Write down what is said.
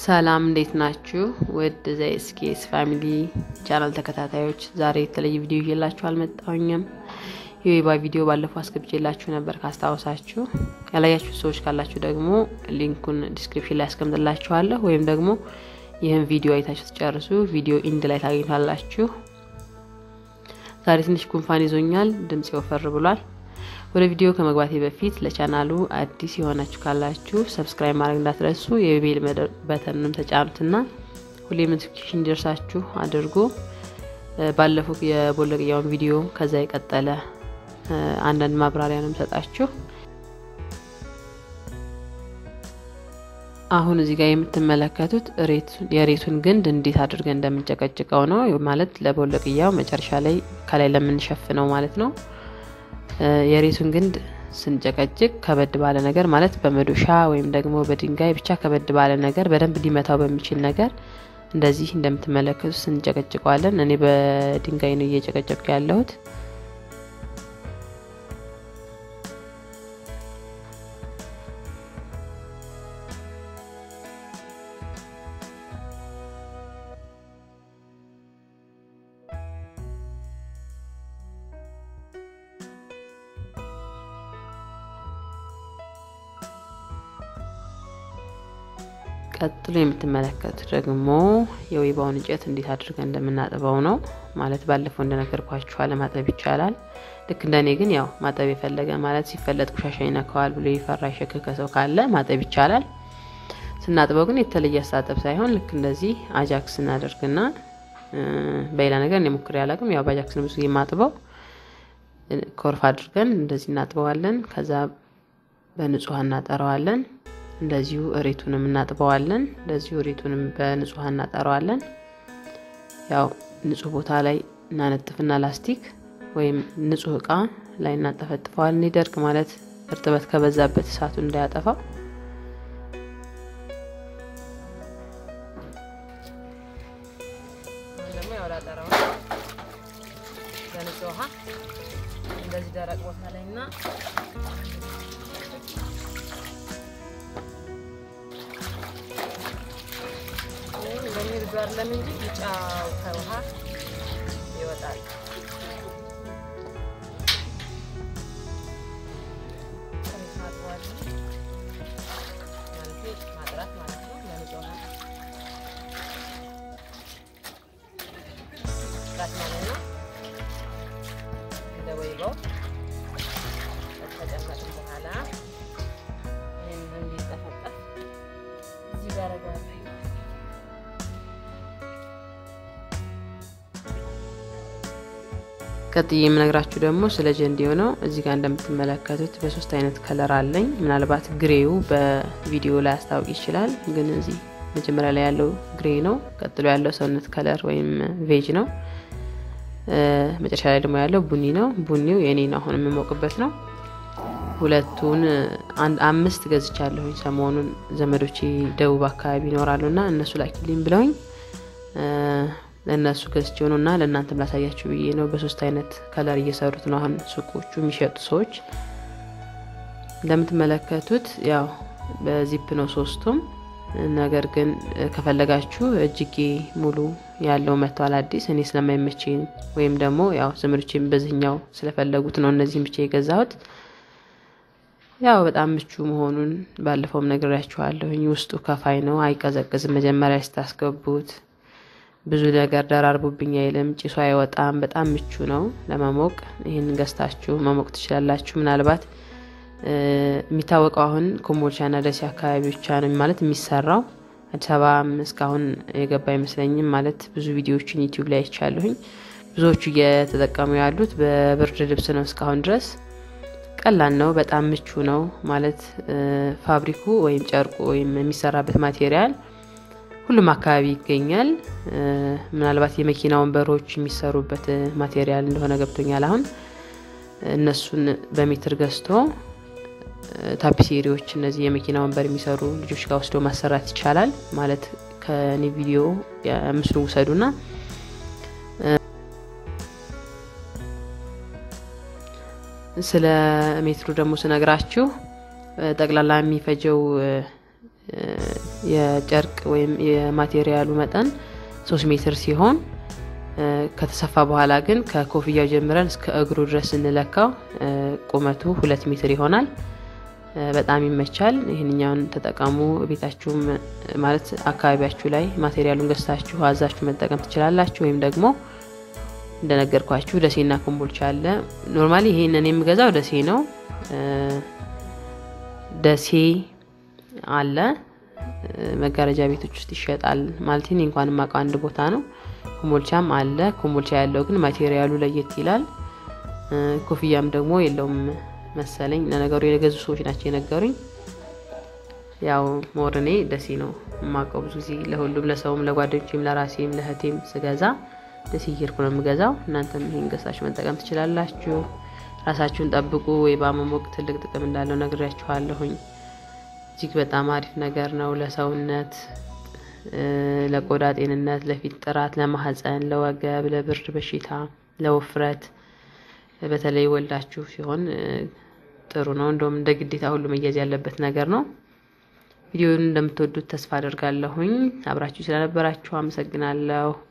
ሰላም እንዴት ናችሁ? ውድ ዘኤስኬስ ፋሚሊ ቻናል ተከታታዮች ዛሬ የተለየ ቪዲዮ ይዤላችሁ አልመጣሁኝም። የዌባ ቪዲዮ ባለፈው አስገብቼላችሁ ነበር ካስታወሳችሁ። ያላያችሁ ሰዎች ካላችሁ ደግሞ ሊንኩን ዲስክሪፕሽን ላይ አስቀምጥላችኋለሁ፣ ወይም ደግሞ ይህን ቪዲዮ አይታችሁ ትጨርሱ ቪዲዮ ኢንድ ላይ ታገኙታላችሁ። ዛሬ ትንሽ ጉንፋን ይዞኛል፣ ድምጽ ወፈር ብሏል። ወደ ቪዲዮ ከመግባቴ በፊት ለቻናሉ አዲስ የሆናችሁ ካላችሁ ሰብስክራይብ ማድረግ እንዳትረሱ፣ የቤል በተንም ተጫኑትና ሁሌ ኖቲፊኬሽን እንዲደርሳችሁ አድርጉ። ባለፈው የቦለቅያውን ቪዲዮ ከዛ የቀጠለ አንዳንድ ማብራሪያ ነው የምሰጣችሁ። አሁን እዚህ ጋር የምትመለከቱት የሬቱን ግንድ እንዴት አድርገን እንደምንጨቀጭቀው ነው። ማለት ለቦለቅያው መጨረሻ ላይ ከላይ ለምንሸፍነው ማለት ነው። የሬቱን ግንድ ስንጨቀጭቅ ከበድ ባለ ነገር ማለት በመዶሻ ወይም ደግሞ በድንጋይ ብቻ ከበድ ባለ ነገር በደንብ ሊመታው በሚችል ነገር እንደዚህ እንደምትመለከቱት ስንጨቀጭቀዋለን። እኔ በድንጋይ ነው እየጨቀጨቁ ያለሁት። ቀጥሎ የምትመለከቱት ደግሞ የወይባውን እንጨት እንዴት አድርገን እንደምናጥበው ነው። ማለት ባለፈው እንደነገርኳችሁ አለማጠብ ይቻላል። ልክ እንደኔ ግን ያው ማጠብ የፈለገ ማለት ሲፈለጥ ቆሻሻ ይነካዋል ብሎ የፈራ የሸከከ ሰው ካለ ማጠብ ይቻላል። ስናጥበው ግን የተለየ አስተጣጠብ ሳይሆን ልክ እንደዚህ አጃክስ እናደርግና በሌላ ነገር እኔ ሞክሬ አላውቅም። ያው በአጃክስ ብዙ የማጥበው ኮርፍ አድርገን እንደዚህ እናጥበዋለን። ከዛ በንጹህ እናጠረዋለን። እንደዚሁ እሬቱንም እናጥበዋለን። እንደዚሁ እሬቱንም በንጹህ እናጠረዋለን። ያው ንጹህ ቦታ ላይ እናነጥፍና ላስቲክ ወይም ንጹህ እቃ ላይ እናጠፈጥፈዋለን። እንዲደርቅ ማለት እርጥበት ከበዛበት እሳቱን እንዳያጠፋው። እንደዚህ ደረቅ ቦታ ላይ እና እንደሚርዱ አይደለም እንጂ ቢጫው ከውሃ ይወጣል። ማጥራት ማለት ነው። ለንጹህ ውሃ ራት ማለት ነው። እንደ ወይባው ከተጨመጥን በኋላ ይህን እንዲጠፈጠፍ እዚህ ጋር አደርገዋለሁ። ቀጥዬ የምነግራችሁ ደግሞ ስለ ጀንዲዮ ነው። እዚህ ጋር እንደምትመለከቱት በሶስት አይነት ከለር አለኝ። ምናልባት ግሬው በቪዲዮ ላይ ያስታውቅ ይችላል፣ ግን እዚህ መጀመሪያ ላይ ያለው ግሬ ነው። ቀጥሎ ያለው ሰውነት ከለር ወይም ቬጅ ነው። መጨረሻ ላይ ደግሞ ያለው ቡኒ ነው። ቡኒው የኔ ነው፣ አሁን የምሞቅበት ነው። ሁለቱን አንድ አምስት ገዝቻለሁኝ። ሰሞኑን ዘመዶቼ ደቡብ አካባቢ ይኖራሉ እና እነሱ ላኪልኝ ብለውኝ ለእነሱ ገዝቼ ነው እና ለእናንተም ላሳያችሁ ብዬ ነው። በሶስት አይነት ከለር እየሰሩት ነው አሁን ሱቆቹ የሚሸጡ ሰዎች። እንደምትመለከቱት ያው በዚፕ ነው ሶስቱም። ነገር ግን ከፈለጋችሁ እጅጌ ሙሉ ያለው መጥቷል አዲስ። እኔ ስለማይመቸኝ ወይም ደግሞ ያው ዘመዶቼም በዚህኛው ስለፈለጉት ነው እነዚህም ብቻ የገዛሁት። ያው በጣም ምቹ መሆኑን ባለፈውም ነግሬያችኋለሁኝ። ውስጡ ከፋይ ነው፣ አይቀዘቅዝም መጀመሪያ ስታስገቡት ብዙ ነገር ደራርቡብኝ አይልም። ጭሱ አይወጣም። በጣም ምቹ ነው ለመሞቅ። ይህን ገዝታችሁ መሞቅ ትችላላችሁ። ምናልባት የሚታወቀው አሁን ኮምቦልቻና ደሴ አካባቢ ብቻ ነው ማለት የሚሰራው። አዲስ አበባ እስካሁን የገባ አይመስለኝም። ማለት ብዙ ቪዲዮዎችን ዩቲዩብ ላይ አይቻለሁኝ። ብዙዎቹ እየተጠቀሙ ያሉት በብርድ ልብስ ነው እስካሁን ድረስ። ቀላል ነው፣ በጣም ምቹ ነው ማለት ፋብሪኩ ወይም ጨርቁ ወይም የሚሰራበት ማቴሪያል ሁሉም አካባቢ ይገኛል። ምናልባት የመኪና ወንበሮች የሚሰሩበት ማቴሪያል እንደሆነ ገብቶኛል። አሁን እነሱን በሜትር ገዝቶ ታፒሴሪዎች፣ እነዚህ የመኪና ወንበር የሚሰሩ ልጆች ጋር ወስዶ ማሰራት ይቻላል። ማለት ከኔ ቪዲዮ ምስሉ ውሰዱና ስለ ሜትሩ ደግሞ ስነግራችሁ ጠቅላላ የሚፈጀው የጨርቅ ወይም የማቴሪያሉ መጠን ሶስት ሜትር ሲሆን ከተሰፋ በኋላ ግን ከኮፍያው ጀምረን እስከ እግሩ ድረስ ስንለካው ቁመቱ ሁለት ሜትር ይሆናል። በጣም ይመቻል። ይህንኛውን ተጠቀሙ። ቤታችሁም ማለት አካባቢያችሁ ላይ ማቴሪያሉን ገዝታችሁ አዛችሁ መጠቀም ትችላላችሁ። ወይም ደግሞ እንደነገርኳችሁ ደሴና ኮምቦልቻ አለ። ኖርማሊ ይሄንን የምገዛው ደሴ ነው። ደሴ አለ መጋረጃ ቤቶች ውስጥ ይሸጣል። ማለት እኔ እንኳን የማውቀው አንድ ቦታ ነው። ኮምቦልቻም አለ። ኮምቦልቻ ያለው ግን ማቴሪያሉ ለየት ይላል። ኮፍያም ደግሞ የለውም መሰለኝ። ለነገሩ የገዙ ሰዎች ናቸው የነገሩኝ። ያው ሞር እኔ ደሴ ነው የማውቀው ብዙ ጊዜ ለሁሉም ለሰውም፣ ለጓደኞችም፣ ለራሴም ለእህቴም ስገዛ ደሴ እየሄድኩ ነው የምገዛው። እናንተም ይሄን ገዝታችሁ መጠቀም ትችላላችሁ። ራሳችሁን ጠብቁ። ወይ በማሞቅ ትልቅ ጥቅም እንዳለው ነግሬያችኋለሁኝ። እጅግ በጣም አሪፍ ነገር ነው ለሰውነት፣ ለቆዳ ጤንነት፣ ለፊት ጥራት፣ ለማህፀን፣ ለወገብ፣ ለብርድ በሽታ፣ ለውፍረት በተለይ ወልዳችሁ ሲሆን ጥሩ ነው። እንደውም እንደ ግዴታ ሁሉ መያዝ ያለበት ነገር ነው። ቪዲዮውን እንደምትወዱት ተስፋ አደርጋለሁኝ። አብራችሁ ስለነበራችሁ አመሰግናለሁ።